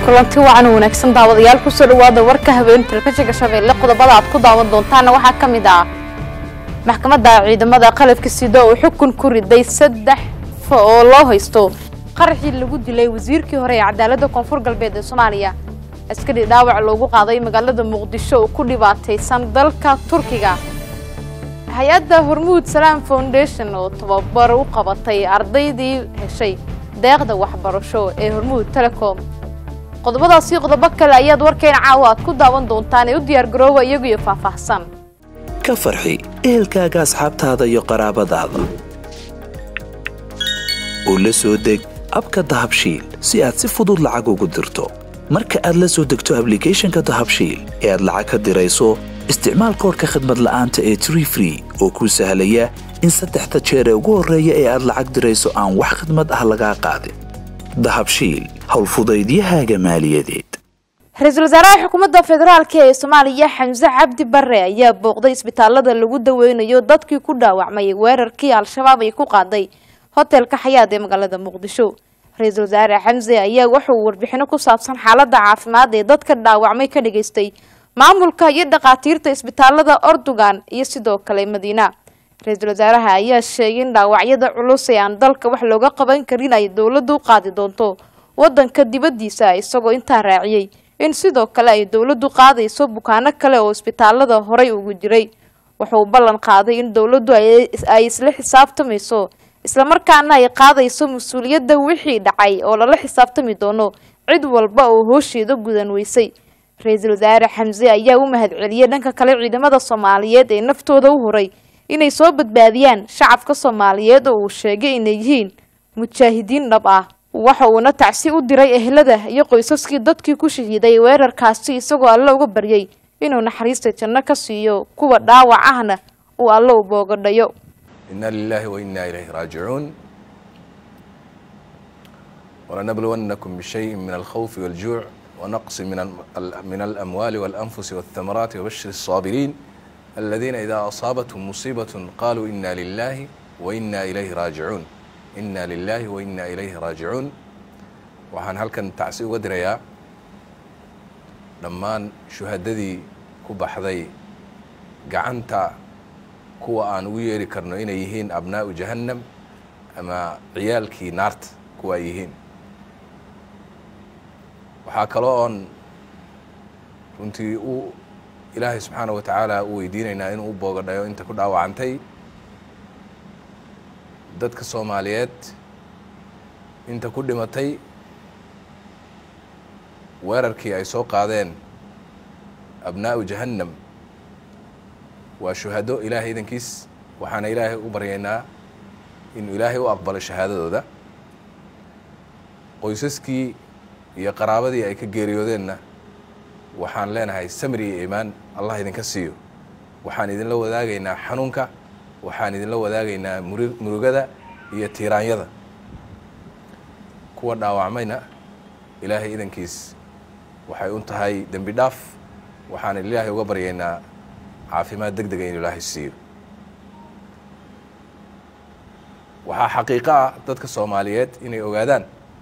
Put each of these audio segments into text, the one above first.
kulanti wacan wanaagsan daawadayaal kusoo dhawaada warka habeenka telefishinka shabeelle qodobada aad ku daawan doontaana waxaa ka mid ah maxkamadda ciidamada qalabka sida oo xukun ku riday saddex oo loo haysto qaraxii lagu dilay wasiirkii hore ee cadaaladda koonfur galbeed ee soomaaliya askari dhaawac loogu qaaday magaalada muqdisho oo ku dhibaataysan dalka turkiga hay-adda hormuud salaam foundation oo tababar u qabatay ardaydii heshay deeqda waxbarasho ee hormuud telecom qodobadaasi qodobo kale ayaad warkeena caawa aad ku daawan doontaan ee u diyaargarooba iyagu iyo faahfaahsan ka farxi ehelkaaga asxaabtaada iyo qaraabadaada oo la soo deg abka dahabshiil si aad si fudud lacag ugu dirto marka aad la soo degto ablicathonka dahabshiil ee aad lacag ka dirayso isticmaal koorka khadmad la'aanta ee tree free oo kuu sahlaya in saddexda jeer ee ugu horreeya ee aad lacag dirayso aan wax khadmad ah lagaa qaadin dahabshiil howlfudaydiyahaaga maaliyadeed ra-iisul wasaaraha xukuumadda federaalk ee soomaaliya xamse cabdi bare ayaa booqday isbitaalada lagu daweynayo dadkii ku dhaawacmay weerarkii al-shabaab ay ku qaaday hotelka xayaad ee magaalada muqdisho ra-iisul wasaare xamse ayaa wuxuu warbixino ku saabsan xaaladda caafimaad ee dadka dhaawacmay ka dhageystay maamulka iyo dhakhaatiirta isbitaalada ordogan iyo sidoo kale madiina ra-iisul wasaaraha ayaa sheegay in dhaawacyada culus ee aan dalka wax looga qaban karin ay dowladdu u qaadi doonto wadanka dibaddiisa isagoo intaa raaciyey in sidoo kale ay dowladdu qaadayso bukaano kale oo isbitaalada horay ugu jiray wuxuu ballan qaaday in dowladdu ay isla xisaabtamayso islamarkaana ay qaadayso mas-uuliyadda wixii dhacay oo lala xisaabtami doono cid walba oo hoosheeda gudan weysay ra-iisul wasaare xamse ayaa u mahadceliyey dhanka kale ciidamada soomaaliyeed ee naftooda u horay inay soo badbaadiyaan shacabka soomaaliyeed oo uu sheegay inay yihiin mujaahidiin dhab ah waxa uuna tacsi u diray ehlada iyo qoysaskii dadkii ku shahiiday weerarkaasi isagoo alle uga baryay inuu naxariista janno ka siiyo kuwa dhaawac ahna uu alle u boogadhayo إنا لله وإنا إليه راجعون ولنبلونكم بشيء من الخوف والجوع ونقص من من الأموال والأنفس والثمرات وبشر الصابرين الذين إذا أصابتهم مصيبة قالوا إنا لله وإنا إليه راجعون إنا لله وإنا إليه راجعون waxaan halkan tacsi uga dirayaa dhammaan shuhadadii ku baxday gacanta kuwa aan ugu yeeri karno inay yihiin abnaa'u jahannam ama ciyaalkii naarta kuwa ay yihiin waxaa kaloo oon runtii u ilaahay subxaana wa tacaala u weydiinaynaa inuu u boogadhayo inta ku dhaawacantay dadka soomaaliyeed inta ku dhimatay weerarkii ay soo qaadeen abnaa'u jahannam waa shuhado ilaahay idankiis waxaana ilaahay u baryaynaa inuu ilaahay u aqbalo shahaadadooda qoysaskii iyo qaraabadii ay ka geeriyoodeenna waxaan leenahay samri iyo iimaan allah idinka siiyo waxaan idinla wadaagaynaa xanuunka waxaan idinla wadaagaynaa muri murugada iyo tiiraanyada kuwa dhaawacmayna ilaahay idankiis waxay un tahay dembi dhaaf waxaan ilaahay uga baryaynaa caafimaad deg dega inuu ilaahay siiyo waxaa xaqiiqo ah dadka soomaaliyeed inay ogaadaan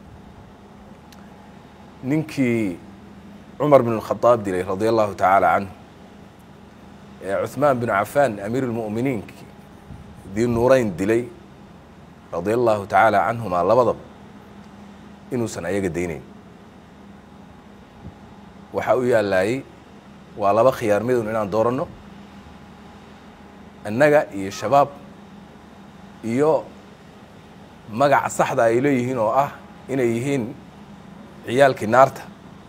ninkii cumar bin اlkhadaab dilay radia allahu tacaala canhu ee cuثmaan binu cafaan amiir اlmu'miniin dii nuurayn dilay radia allahu tacaala canhuma labadaba inuusan ayaga daynayn waxaa u yaalaayey waa laba khiyaar midun inaan dooranno annaga iyo shabaab iyo magaca saxda ay leeyihiin oo ah inay yihiin ciyaalkii naarta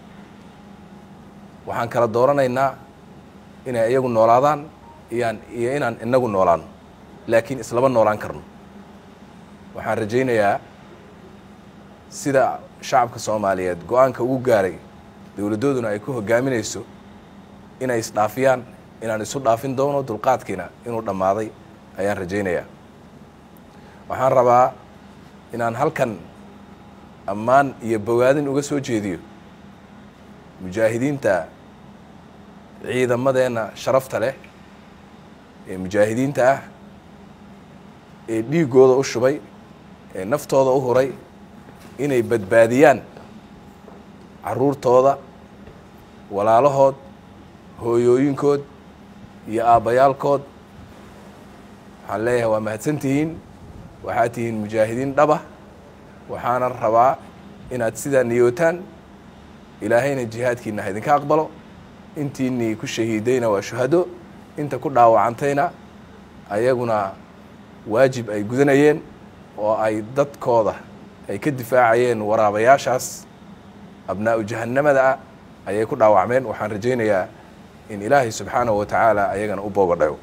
waxaan kala dooranaynaa inay iyagu noolaadaan iyaan iyo inaan inagu noolaano laakiin islama noolaan karno waxaan rajaynayaa sida shacabka soomaaliyeed go-aanka ugu gaaray dowladdooduna ay ku hogaaminayso inay isdhaafiyaan inaan isu dhaafin doono dulqaadkiina inuu dhammaaday ayaan rajaynayaa waxaan rabaa inaan halkan ammaan iyo bogaadin uga soo jeediyo mujaahidiinta ciidamadeenna sharafta leh ee mujaahidiinta ah ee dhiiggooda u shubay ee naftooda u huray inay badbaadiyaan carruurtooda walaalahood hooyooyinkood iyo aabbayaalkood waxaan leeyahay waa mahadsan tihiin waxaad tihiin mujaahidiin dhaba waxaana rabaa inaad sidaa niyootaan ilaahayna jihaadkiina ha idinka aqbalo intiinii ku shahiidayna waa shuhado inta ku dhaawacantayna ayaguna waajib ay gudanayeen oo ay dadkooda ay ka difaacayeen waraabayaashaas abnaa'u jahannamada ah ayay ku dhaawacmeen waxaan rajaynayaa in ilaahay subxaanahu wa tacaala ayagana u boogadhayo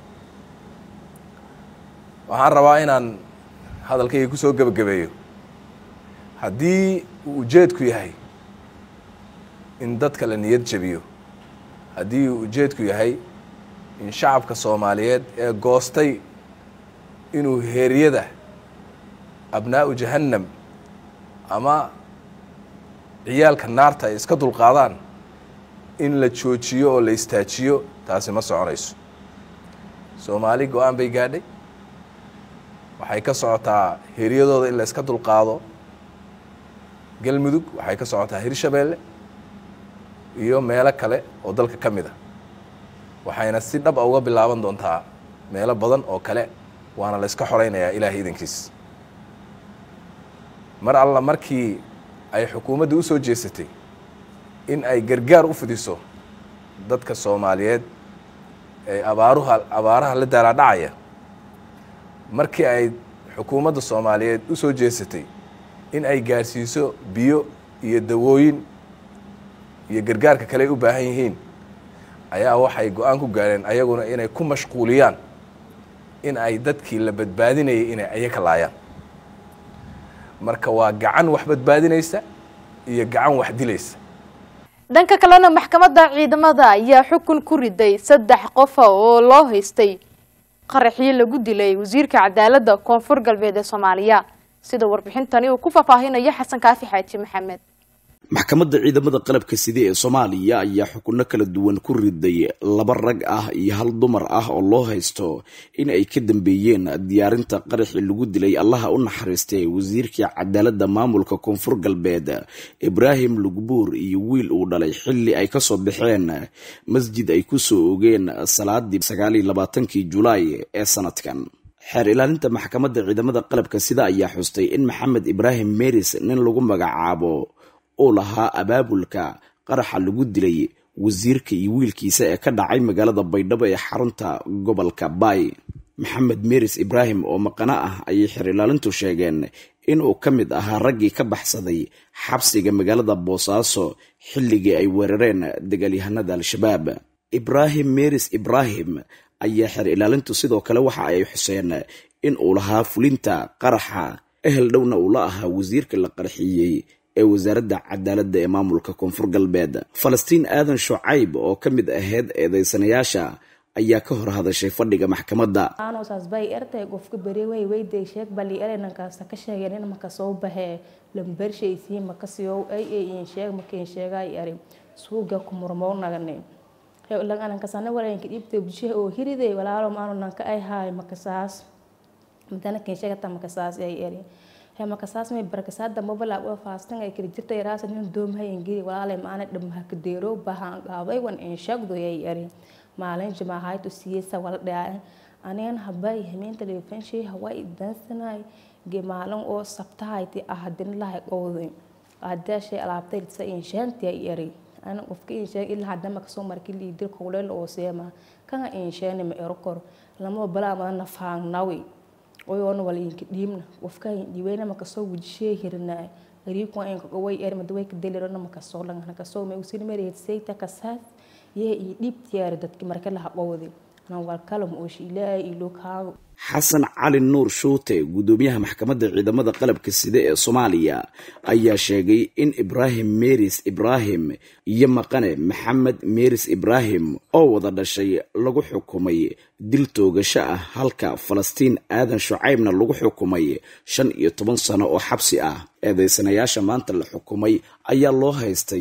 waxaan rabaa inaan hadalkayga ku soo gebagabeeyo haddii uu ujeedku yahay in dadka la niyad jabiyo haddii uu ujeedku yahay in shacabka soomaaliyeed ee goostay inuu heeryada abnaa'u jahannam ama ciyaalka naarta ay iska dulqaadaan in la joojiyo oo la istaajiyo taasi ma soconayso soomaali go-aan bay gaadhay waxay ka socotaa heeryadooda in la iska dulqaado galmudug waxay ka socotaa hirshabeelle iyo meelo kale oo dalka ka mid a waxayna si dhab a uga bilaaban doontaa meelo badan oo kale waana la iska xoreynayaa ilaahay idankiis mar alla markii ay xukuumadda u soo jeesatay in ay gargaar u fidiso dadka soomaaliyeed ee abaaruha abaaraha la daalaadhacaya markii ay xukuumadda soomaaliyeed u soo jeesatay in ay gaarsiiso biyo iyo dawooyin iyo gargaarka kale ay u baahan yihiin ayaa waxay go-aan ku gaareen ayaguna inay ku mashquuliyaan in ay dadkii la badbaadinayay inay ayaka laayaan marka waa gacan wax badbaadinaysa iyo gacan wax dilaysa dhanka kalena maxkamadda ciidamada ayaa xukun ku riday saddex qofa oo loo haystay qaraxyo lagu dilay wasiirka cadaaladda koonfur galbeed ee soomaaliya sida warbixintani uu ku faahfaahinayo xasan kaafi xaaji maxamed maxkamadda ciidamada qalabka side ee soomaaliya ayaa xukunno kala duwan ku riday laba rag ah iyo hal dumar ah oo loo haysto in ay ka dambeeyeen diyaarinta qaraxii lagu dilay allaha u naxariistay wasiirkii cadaaladda maamulka koonfur galbeed ibraahim lugbuur iyo wiil uu dhalay xilli ay kasoo baxeen masjid ay kusoo ogeen salaadii sagaaliyo labaatankii julaay ee sanadkan xeer ilaalinta maxkamadda ciidamada qalabka sida ayaa xustay in maxamed ibraahim meris nin lagu magacaabo uu lahaa abaabulka qaraxa lagu dilay wasiirka iyo wiilkiisa ee ka dhacay magaalada baydhabo ee xarunta gobolka baay maxamed meris ibraahim oo maqano ah ayay xeer ilaalintu sheegeen inuu ka mid ahaa raggii ka baxsaday xabsiga magaalada boosaaso xilligii ay weerareen dagaalyahanada al-shabaab ibraahim meris ibraahim ayaa xeer ilaalintu sidoo kale waxa ay xuseen in uu lahaa fulinta qaraxa ehel dhowna uu la ahaa wasiirka la qarxiyey ee wasaaradda cadaaladda ee maamulka koonfur galbeed falastiin aadan shucayb oo ka mid ahayd eedeysanayaasha ayaa ka hor hadashay fadhiga maxkamadda aanoosaas bay ertay qofka beri way weyday sheeg bali erenankaasa ka sheegeen in maka soo baxee lambershaysiin makasiyow ay ay in sheeg makiin sheegay eri suuga ku murmoo nagane lananankasana waranka dhibta bulshaha oo hiriday walaalo maanu nanka ay haay makasaas madana kiin sheegata makasaas ay eri he makasaas may barakasaada mobala u faastan ay kala jirta yaraasa nin doomhay ingiri walaalay maana dhamaha kadeero bahaan qaabay wan in sheegdo ay eri maalin jimaahayd u siiyeysa wala dhacay anigan habay hamiinta dhifenshay hawaa idansanay ge maalin oo sabtahayti ah hadin lahay qowday aadaashay alaabtay sa in sheenti ay eri ana qofka in sheeg ilaa hadama kasoo markii liidir kowleel oo seema kana in sheeni ma erokor lama balaa madana faangnawi oyoona wala inka dhiibna qofka dhiiweyna makasoo wujishee hirnaa gariibku inka qoway er madaway ka delirona makasoo langana kasoo ma usin mereed sayta kasaas yee iyo dhiibtiyaari dadki marka laha qowdi nan walkalam ooshi ilaahay ilo kaago xasan cali nuur shuute guddoomiyaha maxkamadda ciidamada qalabka side ee soomaaliya ayaa sheegay in ibraahim meris ibraahim iyo maqane maxamed meris ibraahim oo wada dhashay lagu xukumay dil toogasho ah halka falastiin aadan shucaybna lagu xukumay shan iyo toban sano oo xabsi ah eedeysanayaasha maanta la xukumay ayaa loo haystay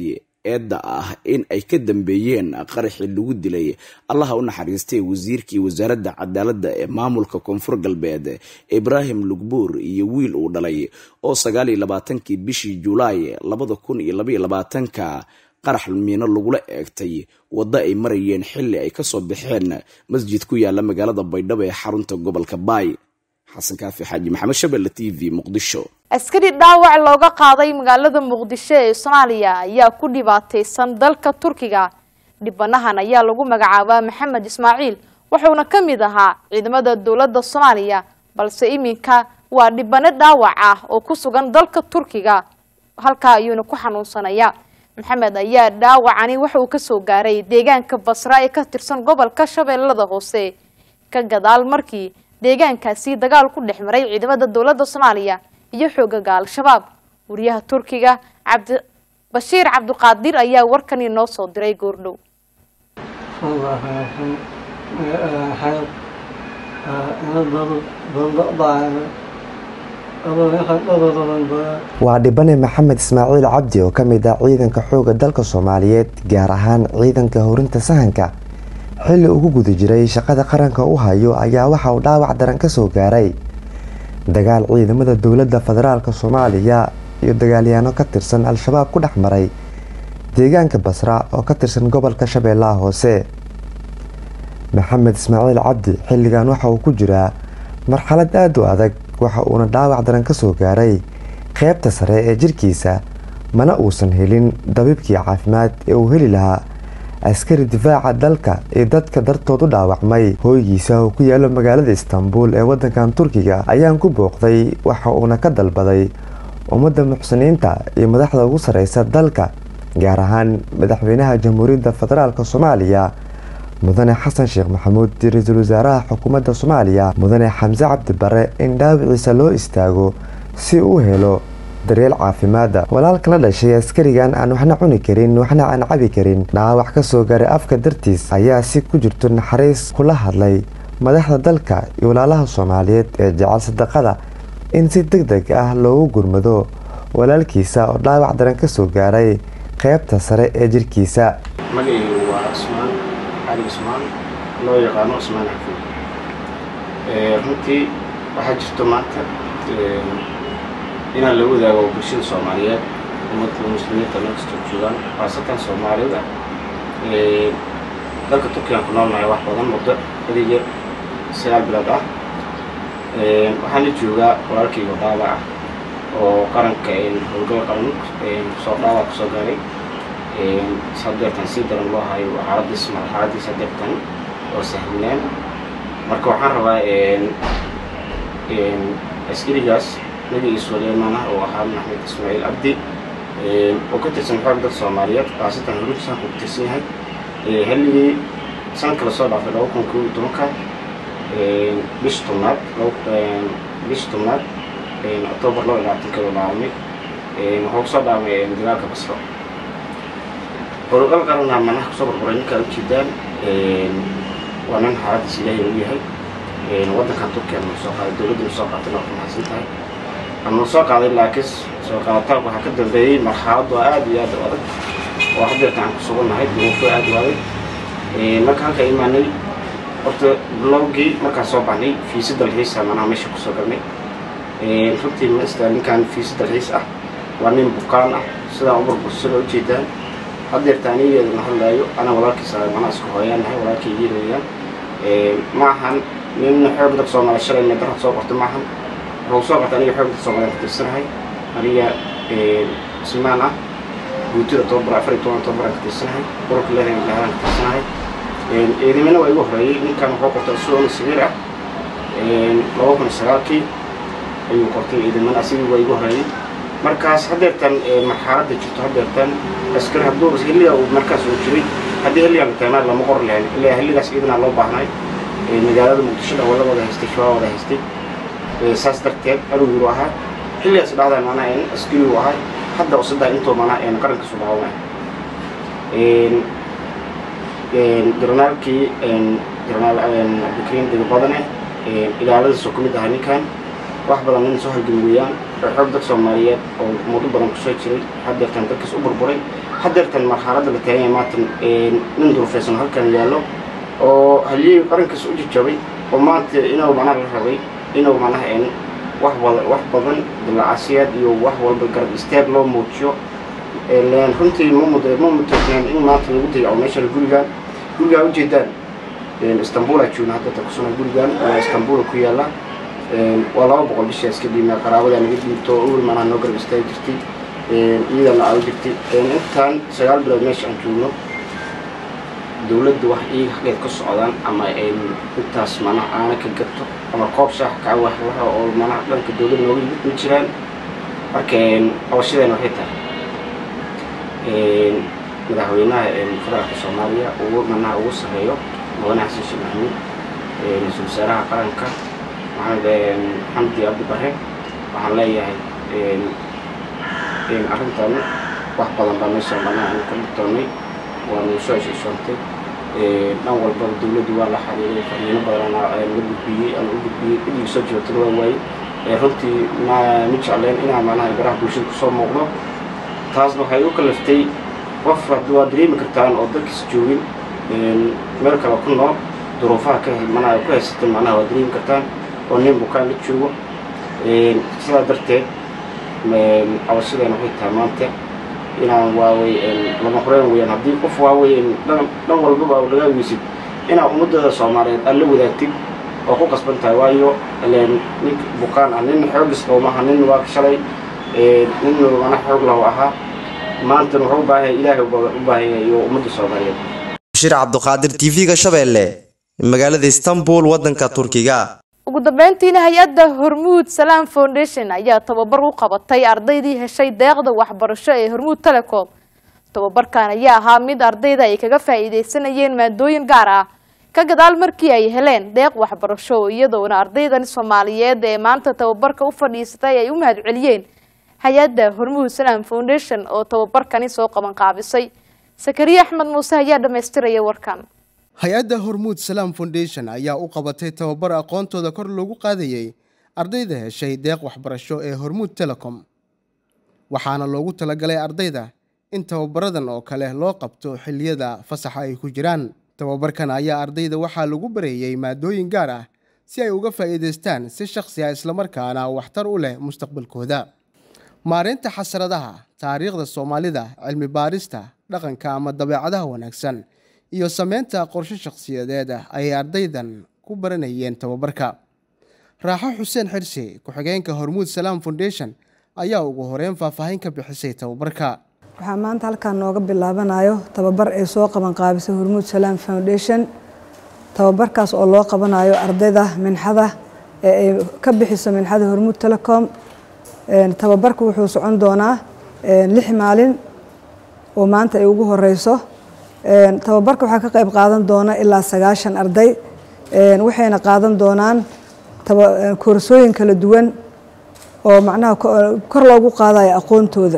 eedda ah in ay ka dambeeyeen qaraxii lagu dilay allaha u naxariistay wasiirkii wasaaradda cadaaladda ee maamulka koonfur galbeed ibraahim lugbuur iyo wiil uu dhalay oo sagaal iyo labaatankii bishii julaay labada kun iyo labaiyo labaatanka qarax miino lagula eegtay waddo ay marayeen xilli ay kasoo baxeen masjid ku yaala magaalada baydhabo ee xarunta gobolka baay xasan kaafi xaaji maxamed shabelle t v muqdisho askari dhaawac looga qaaday magaalada muqdisho ee soomaaliya ayaa ku dhibaataysan dalka turkiga dhibanahan ayaa lagu magacaabaa maxamed ismaaciil wuxuuna ka mid ahaa ciidamada dowladda soomaaliya balse iminka waa dhibano dhaawac ah oo ku sugan dalka turkiga halkaa ayuuna ku xanuunsanaya maxamed ayaa dhaawacani waxa uu kasoo gaaray deegaanka basra ee ka tirsan gobolka shabeellada hoose ka gadaal markii deegaankaasi dagaal ku dhex maray ciidamada dowladda soomaaliya iyo xoogaga al-shabaab wariyaha turkiga cabdi bashiir cabdiqaadir ayaa warkani noo soo diray goordhow waa dhibane maxamed ismaaciil cabdi oo ka mid ah ciidanka xooga dalka soomaaliyeed gaar ahaan ciidanka horinta sahanka xilli ugu guda jiray shaqada qaranka u hayo ayaa waxa uu dhaawac daran ka soo gaaray dagaal ciidamada dowladda federaalk soomaaliya iyo dagaalyaano ka tirsan al-shabaab ku dhex maray deegaanka basra oo ka tirsan gobolka shabeellaha hoose maxamed ismaaciil cabdi xilligan waxa uu ku jiraa marxalad aada u adag waxa uuna dhaawac daran ka soo gaaray qeybta sare ee jirkiisa mana uusan helin dabiibkii caafimaad ee uu heli lahaa askari difaaca dalka iyo dadka dartood u dhaawacmay hooygiisa oo ku yaalo magaalada istanbul ee wadankan turkiga ayaan ku booqday waxa uuna ka dalbaday ummadda muxsiniinta iyo madaxda ugu sareysa dalka gaar ahaan madaxweynaha jamhuuriyadda federaalk soomaaliya mudane xasan sheekh maxamuud iyo ra-iisul wasaaraha xukuumadda soomaaliya mudane xamse cabdi bare in dhaawiciisa loo istaago si uu helo daryeel caafimaada walaalka la dhashay askarigan aan waxna cuni karin waxna aan cabi karin dhaawac ka soo gaaray afka dartiis ayaa si ku jirto naxariis kula hadlay madaxda dalka iyo walaalaha soomaaliyeed ee jecel sadaqada in si deg deg ah loogu gurmado walaalkiisa oo dhaawac daran ka soo gaaray qeybta sare ee jirkiisa magacaygu waa cusmaan cali cusmaan loo yaqaano cusmaan xafiid runtii waxaa jirto maanta inaan la wadaago bulshada soomaaliyeed ummadda muslimiinta meel kastoo joogaan khaasatan soomaalida dalka turkigaan ku noolnahay wax badan muddo adiga sagaal bilood ah waxaan la joogaa walaalkayga dhaawac ah oo qaranka howlgal qaran soo dhaawac kusoo gaaray sadeertan sii daran loo hayo xaaladiis marxaladiis sadeertan oo sahminaan marka waxaan rabaa askarigaas magaciisu walimaanah oo ahaa maxmed ismaaciil cabdi oo ka tirsan xoog dad soomaaliyeed khaasatan horintisan ku tirsan yahay xilligii sanadka lasoo dhaafay laba kun kow iyo tobanka bish tobnaad bish tobnaad octoobar laba iyo labaatankeedu dhaawamay wuxuu kusoo dhaawamay dagaalka basro howlgal qaranaa manaha kusoo barbaray ninkaa ujeedaan waa nin xaaladiis ilaahay u yahay waddankan turkiya noo soo qaaday dowladda noo soo qaatay waa ku mahadsan tahay anuu soo qaaday laakiin soo qaadataanku waxaa ka dambeeyey marxaladu aad iyo aad u adag oo hadeerta aan ku sugannahay duruufo aad u adag marka halka imaanay horta bilowgii markaan soo baxnay fiisa dalxiisa manaha meesha kusoo galnay runtii masta ninkan fiisa dalxiis ah waa nin bukaan ah sidaa u burbursada ujeedaan hadeerta anigeeduna hadlaayo anaa walaalkiisa manaa isku hooyaanahay walaalkaygiin weeyaan ma ahan nin xoog dad soomaaliya shalay meedarad soo qortay maahan wuxuu soo qortay aniga xoog dad soomaaliya ka tirsanahay aniga ismaan ah guutida tobabar afar iyo toban tobabaraan ka tirsanahay ururka leedahay ilaahadaan ka tirsanahay ciidamina waa igu horeeyey ninkan wuxuu qortay suona sagiir ah laba kun iyo sagaalkii ayuu qortay ciidamana asigii waa igu horeeyey markaas hadeertan marxaladda jirto hadeertan askari hadduu xilliga uu markaas uu jiray haddii xilligan taamaan lama qor lahayn ilaa xilligaas ciidanaa loo baahnay magaalada muqdisho dhawalla wada haystay shabaab wada haystay saas darteed arugiru ahaa xilligaas dhacdaa manaa in askari uu ahaa hadda usadaa intoo manaa een qaranka subaxoona jarnaalkii jarnaal abdikariin dega badane ilaaladiisoo ka mid ahaa ninkan wax badan nin soo halgami weeyaan oo xoog dad soomaaliyeed oo muddo badan kusoo jiray hadeertan dadkiis u burburay hadeertan marxaladda la taagan yahay maatan nin durufaysan halkan yaallo oo haliyey qarankiisa u jajabay oo maanta inuu macnaha la rabay inuu macnaha een wax wada wax badan dilacasiyaad iyo wax walba garab istaag loo muujiyo len runtii ma mud ma mutagneen in maanta lagu dayaco meeshan gurigaan gurigaa ujeedaan istanbula joogna hadda kusuna gurigaan waa istanbula ku yaala waa laba boqol bishaa iska dhiibnaa qaraabadaa naga dhiibto oo ul macnaha noo garab istaagi jirtay iyadana aa u jirtay intaan sagaal bilood meesha aan joogno dowladda wax iyaga xaggeed ka socdaan ama intaas macnaha aana ka gato ama koob shaax kaa waxlaha oo macnaha dhanka dowladda nooga yimid ma jiraan marka qabashadeena waxay tahay madaxweynaha federaalka soomaaliya ugu macnaha ugu sarreeyo mudane xasan sheekh maxamuud ra-iisul wasaaraha qaranka maxamed xamdi abdi bare waxaan leeyahay arrintan wax badan baa meesha macnaha aan ka dhigtoonnay waanu soo heshiisoontay dhan walbaba dowladdu waa la xiriiray fariino badan la gudbiyey aan u gudbiyey cidigii soo joogtana waa waayey runtii ma ma jecleen inaa macnaha baraha bulshada kusoo muuqdo taasna waxay u kalaftay qof waa dareemi kartaan oo dalkiis joogin meel kale ku nool duruufaha ka manaa ku haysatan macnaha waa dareemi kartaan oo nin bukaan la joogo sidaa darteed cabashadeena waxay tahay maanta inaan waawey lama horeen weyaan haddii qof waawey dhan dhan walbaba laga weysid inaa ummadada soomaaliyeed aad la wadaagtid oo ku qasban tahay waayo len nin bukaan ah nin xoogis qowmaha nin waa shalay nin mana xoog lahu ahaa maantana wuxuu u baahan yahay ilaahay u baahan yahay iyo ummadda soomaaliyeed bashir cabduqaadir tv-ga shabeelle magaalada istanbul waddanka turkiga ugu dambeyntiina hay-adda hormuud salaam foundation ayaa tababar u qabatay ardaydii heshay deeqda waxbarasho ee hormuud telecom tababarkan ayaa ahaa mid ardayda ay kaga faa'iideysanayeen maadooyin gaar ah ka gadaal markii ay heleen deeq waxbarasho iyadoona ardaydan soomaaliyeed ee maanta tababarka u fadhiisatay ay u mahadceliyeen hay-adda hormuud salaam foundation oo tababarkani soo qaban qaabisay sakariye axmed muuse ayaa dhammaystiraya warkan hay-adda hormuud salaam foundation ayaa u qabatay tababar aqoontooda kor loogu qaadayey ardayda heshay deeq waxbarasho ee hormuud telecom waxaana loogu talagalay ardayda in tababaradan oo kale loo qabto xilliyada fasaxa ay ku jiraan tababarkan ayaa ardayda waxaa lagu bareeyey maadooyin gaar ah si ay uga faa'iidaystaan si shakhsi ah islamarkaana waxtar u leh mustaqbalkooda maareynta xasradaha taariikhda soomaalida cilmi baarista dhaqanka ama dabeecadaha wanaagsan iyo sameynta qorshe shakhsiyadeed ah ayay ardaydan ku baranayeen tababarka raaxo xuseen xirsi ku-xigeenka hormuud salaam foundation ayaa ugu horeyn faahfaahin ka bixisay tababarka waxaa maanta halkaan nooga bilaabanayo tababar ay soo qaban qaabisay hormuud salaam foundation tababarkaas oo loo qabanayo ardayda minxada ee ay ka bixiso minxada hormuud telecom tababarka wuxuu socon doonaa lix maalin oo maanta ay ugu horeyso tababarka waxaa ka qayb qaadan doona ilaa sagaashan arday waxayna qaadan doonaan koorsooyin kala duwan oo macnaha kor loogu qaadayo aqoontooda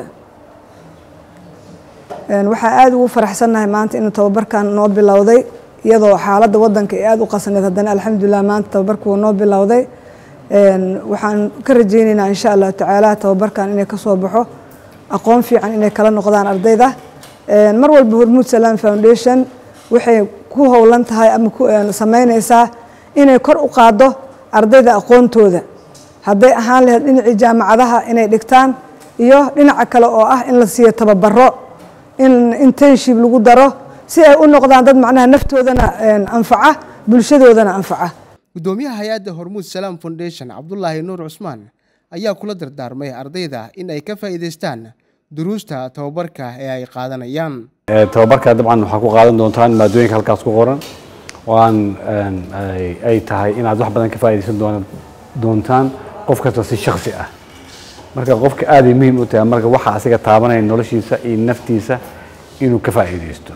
waxaa aada ugu faraxsannahay maanta inuu tababarkan noo bilowday iyadoo xaaladda wadanka ay aada u qasaneed haddana alxamdulilah maanta tababarka wuu noo bilowday waxaan ka rajeyneynaa insha allahu tacaala tababarkan inay kasoo baxo aqoon fiican inay kala noqdaan ardayda mar walba hormuud salaam foundation waxay ku howlan tahay ama sameyneysaa inay kor u qaado ardayda aqoontooda hadday ahaan lahayd dhinacii jaamacadaha inay dhigtaan iyo dhinaca kale oo ah in la siiyo tababaro in internship lagu daro si ay u noqdaan dad macnaha naftoodana anfaca bulshadoodana anfaca gudoomiyaha hay-adda hormuud salaam foundation cabdulaahi nuur cusmaan ayaa kula dardaarmay ardayda in ay ka faa'iidaystaan duruusta tababarka ee ay qaadanayaan tababarka dabcan waxaa ku qaadan doontaan maadooyinka halkaas ku qoran oo aan ay tahay inaad wax badan ka faa'iidaysan doontaan qof kasta si shaksi ah marka qofka aad ay muhiim u tahay marka waxa asiga taabanaya noloshiisa iyo naftiisa inuu ka faa'iidaysto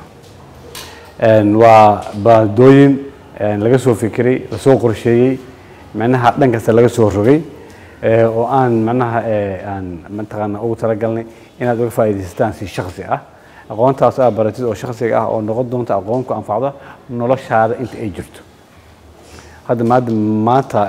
waa maadooyin laga soo fikiray lasoo qorsheeyey macnaha dhan kasta laga soo rogay oo aan macnaha aan mataqaana ugu talagalnay inaad uga faa'iidaysataan si shaksi ah aqoontaas aad baratid oo shaksiga ah oo noqon doonta aqoon ku anfacda noloshaada inta ay jirto hadda maada maanta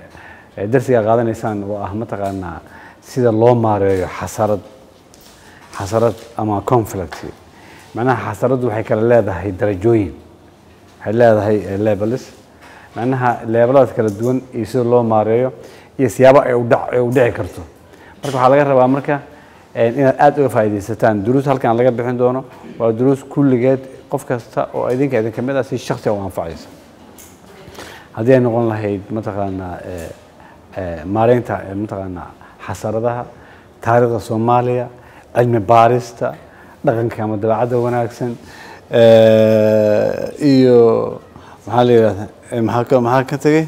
darsiga qaadanaysaan oo ah mataqaanaa sida loo maareeyo xasarad xasarad ama conflict macnaha xasaraddu waxay kala leedahay darajooyin waxay leedahay eh, levels macnaha leebeladaas kala duwan iyo sida loo maareeyo iyo siyaabo ay u dhac- ay u dhici karto marka waxaa laga rabaa marka eh, inaad aad uga faa'iidaysataan duruus halkan laga bixin doono waa duruus kulligeed qof kasta oo idinka idin kamid ah si shakhsi u anfacaysa haddii ay noqon lahayd mataqaanaa eh, eh, maareynta eh, mataqaanaa xasaradaha taariikhda soomaaliya cilmi baarista dhaqanka ama dabeecadda wanaagsan eh, iyo maxaa la yidhahda eh, maxaa ka maxaa ka tegey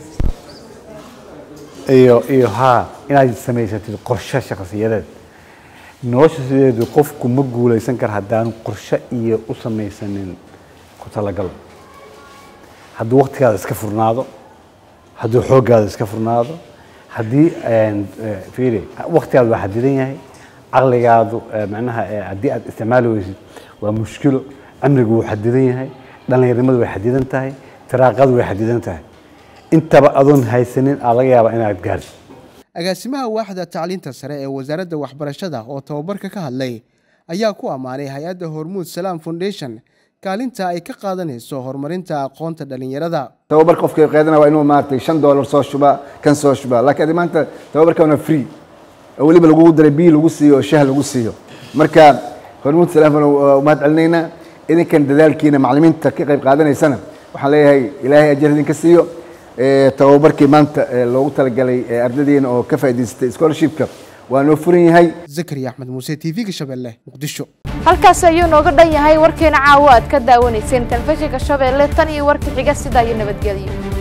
iyo iyo haa inaad samaysatid qorshe shakhsiyadeed nolosha sideedu qofku ma guulaysan kara haddaanu qorshe iyo u samaysanin ku talagal hadduu waqtigaada iska furnaado hadduu xooggaada iska furnaado haddii een, eh, fiiri waqtigaadu waa xadidan yahay caqligaadu eh, macnaha eh, haddii aad isticmaali weysid waa mushkilo cimrigu wuu xadidan yahay dhallinyarnimadu way xadidan tahay firaaqadu way xadidan tahay intaba adoon haysanin aa laga yaabaa inaad gaarto agaasimaha waaxda tacliinta sare ee wasaaradda waxbarashada oo tababarka ka hadlay ayaa ku ammaanay hay-adda hormuud salaam foundation kaalinta ay ka qaadanayso horumarinta aqoonta dhallinyarada tababar qofka qaadana waa inuu maaragtay shan doolar soo shuba kan soo shuba laakiin adi maanta tababarkan waa free oo weliba lagugu daray biyo lagu siiyo oo shah lagu siiyo marka hormuud salaamfan umahad celinaynaa idinkan dadaalkiina macallimiinta ka qayb qaadanaysana waxaan leeyahay ilaahay ajar idinka siiyo Eh, tababarkii maanta eh, loogu talagalay eh, ardaydeena oo ka faa'iidaystay scholarshipka waa noo furan yahay zakariya axmed muuse t v-ga shabeelle muqdisho halkaasi ayuu nooga dhan yahay warkeena caawa aad ka daawanayseen telefishinka shabeelle tan iyo warka xiga sidaa iyo nabadgelyo